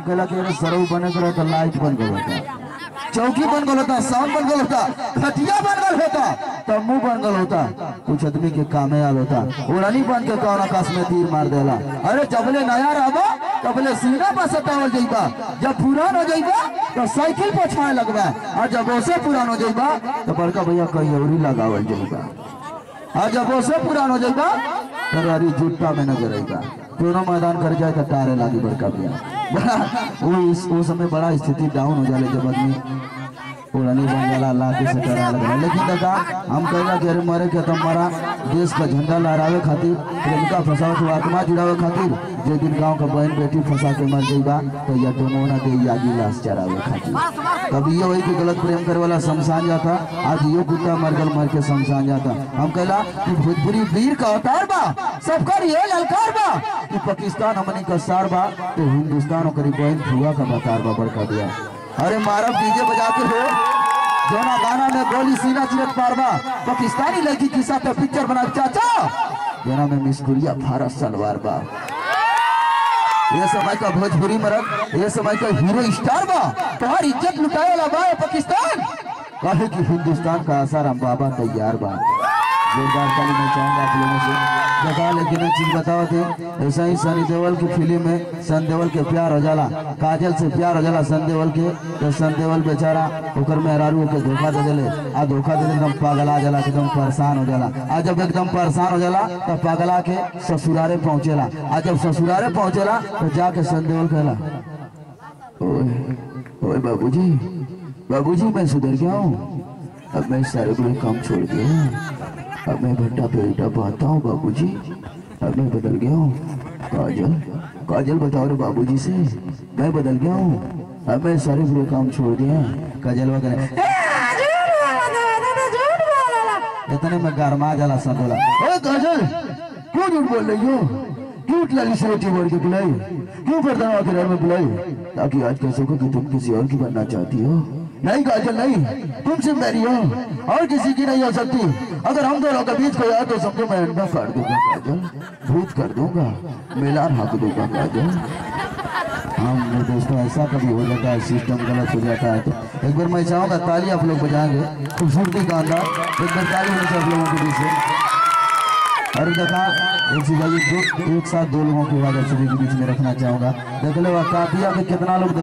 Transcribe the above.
कहला कि अरे सरऊ बने करो तो लाइट बन गल होता चौकी बन गल होता साउंड बन गल होता खटिया बन गल होता तम्बू बन गल होता कुछ आदमी के कामे आल होता ओढ़नी बन के कौन आकाश में तीर मार देला अरे जबले नया रहबा तबले सीना पर सटावल जाइबा जब पुरान हो जाइबा तो साइकिल पर छाए लगबा और जब ओसे पुरान हो जाइबा तो बड़का भैया कहीं औरी लगावल जाइबा और जब ओसे पुरान हो जाइबा तो अरे जुट्टा में नजर आइबा दोनों मैदान कर जाए तो टारे लागी बड़का भैया बड़ा वो इस वो समय बड़ा स्थिति डाउन हो जाले जब आदमी पुरानी बन जाला लाठी से डरा लगला लेकिन दादा हम कहला कि अरे मरे के तो मरा देश का झंडा लहरावे खातिर प्रेमिका फसाओ तो आत्मा जुड़ावे खातिर जे दिन गांव का बहन बेटी फंसा के मर जाइबा तो या दोनों ना दे यागी लाश चरावे खातिर कभी ये वही कि गलत प्रेम करे वाला शमशान जाता आज यो कुत्ता मर गल मर के शमशान जाता हम कहला कि भोजपुरी वीर का अवतार बा सबकर ये ललकार बा कि पाकिस्तान हमनी का सार बा तो हिंदुस्तान ओकरी बहन फुआ का बतार बा बड़का दिया अरे मारब डीजे बजा के हो जोना गाना में गोली सीना चिरत पारबा पाकिस्तानी लड़की के साथ पिक्चर बना चाचा जोना में मिसकुरिया भारत सलवार बा ये समय का भोजपुरी मरद ये समय का हीरो स्टार बा तुम्हारी इज्जत लुटाए वाला बा ये पाकिस्तान कहे कि हिंदुस्तान का आसार हम बाबा तैयार बा जोरदार ताली मैं चाहूंगा आप लोगों से बता लेकिन एक चीज बताओ थे ऐसा ही सनी देओल की फिल्म में सन देओल के प्यार हो जाला काजल से प्यार हो जाला सन देओल के तो सन देओल बेचारा ओकर मेहरारू के धोखा दे देले आ धोखा दे दे एकदम पागला जाला एकदम परेशान हो जाला आ जब एकदम परेशान हो जाला तो पागला के ससुरारे पहुंचेला आ जब ससुरारे पहुंचेला तो जाके सन देओल कहला ओए ओए बाबूजी बाबूजी मैं सुधर गया हूँ अब मैं सारे बुरे काम छोड़ दिया अब मैं भट्टा पे उल्टा बहता हूँ बाबूजी अब मैं बदल गया हूँ काजल काजल बताओ रे बाबूजी से मैं बदल गया हूँ अब मैं सारे बुरे काम छोड़ दिया काजल वगैरह इतने में गरमा जाला सब बोला ए काजल क्यों झूठ बोल रही हो क्यों लगी से रोटी बोल के बुलाई क्यों बर्तन के घर में बुलाई ताकि आज कह सको कि तुम किसी और की बनना चाहती हो नहीं काजल नहीं तुमसे मेरी हो और किसी की नहीं हो सकती अगर हम दोनों के बीच कोई आया तो समझो मैं अंडा फाड़ दूंगा काजल भूत कर दूंगा मिलान हाँक दूंगा काजल हम मेरे दोस्तों ऐसा कभी हो जाता है सिस्टम गलत हो जाता है तो एक बार मैं चाहूंगा ताली आप लोग बजाएंगे खूबसूरती का अंदाज एक बार ताली होनी चाहिए आप लोगों के बीच से और देखा एक चीज है, ये दो एक साथ दो लोगों की आवाज आप सभी के बीच में रखना चाहूंगा देख लो काफिया में कितना लोग